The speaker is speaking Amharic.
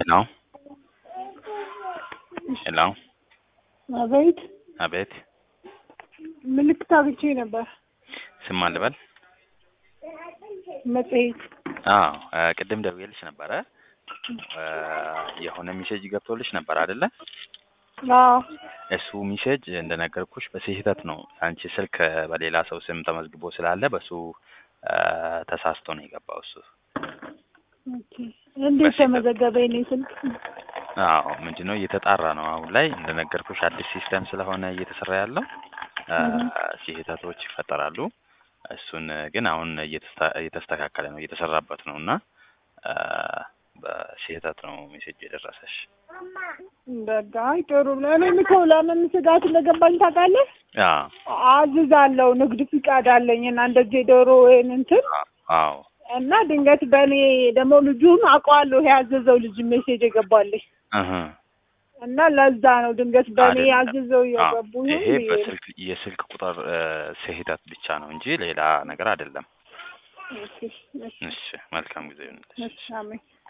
ሄሎ ሄሎ አቤት አቤት ምልክት አግኝቼ ነበር። ስም ማን ልበል? መጽሔት አዎ እ ቅድም ደውዬልሽ ነበረ እ የሆነ ሜሴጅ ገብቶልሽ ነበር አይደለ? አዎ እሱ ሜሴጅ እንደነገርኩሽ በስህተት ነው። አንቺ ስልክ በሌላ ሰው ስም ተመዝግቦ ስላለ በሱ እ ተሳስቶ ነው የገባው እሱ። ኦኬ። እንዴት ተመዘገበ የኔ ስልክ? አዎ ምንድን ነው እየተጣራ ነው አሁን ላይ እንደነገርኩሽ አዲስ ሲስተም ስለሆነ እየተሰራ ያለው እ ስህተቶች ይፈጠራሉ። እሱን ግን አሁን እየተስተ- እየተስተካከለ ነው እየተሰራበት ነው እና እ በስህተት ነው ሜሴጅ የደረሰሽ። በቃ አይ ጥሩ ነው። እኔም እኮ ለምን ስጋት እንደገባኝ ታውቃለህ? አዎ አዝዛለሁ ንግድ ፍቃድ አለኝ እና እንደዚህ ዶሮ ወይም እንትን አዎ እና ድንገት በእኔ ደግሞ ልጁን አውቀዋለሁ ያዘዘው ልጅ ሜሴጅ የገባልኝ እህ እና ለዛ ነው ድንገት በእኔ አይደለም። ያዘዘው አዎ፣ እየገቡ ይሄ ይሁን ብዬ ነው። በስልክ የስልክ ቁጥር እ ስህተት ብቻ ነው እንጂ ሌላ ነገር አይደለም። እሺ፣ እሺ፣ እሺ መልካም ጊዜ ይሁንልሽ። እሺ፣ አሜን።